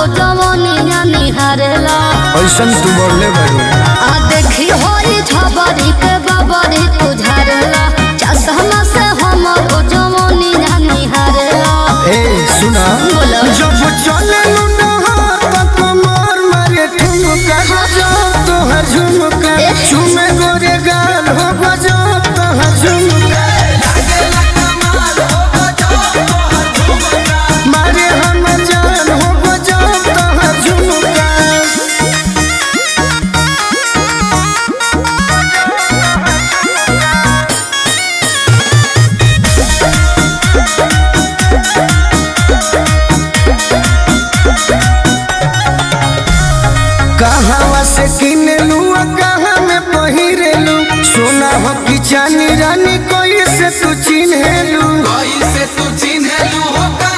जवनिया निहारेला ऐसन तू बोलले बारू आ देखी होई झबरी के बबरी तू झारेला चश्मा से हमर जवनिया निहारेला ए सुना बोलो जब चले कमर मारे ठुमका गजो तोहर झुमका झुमे गोरे गाल हो गजो तोहर झुमका मारे हम जान हो गजो तोहर झुमका कहवा से किनलू आ कहाँ में पहिरेलू सोना हो कि चानी रानी कोई से तू चिन्हेलू कैसे तू चिन्हलू हो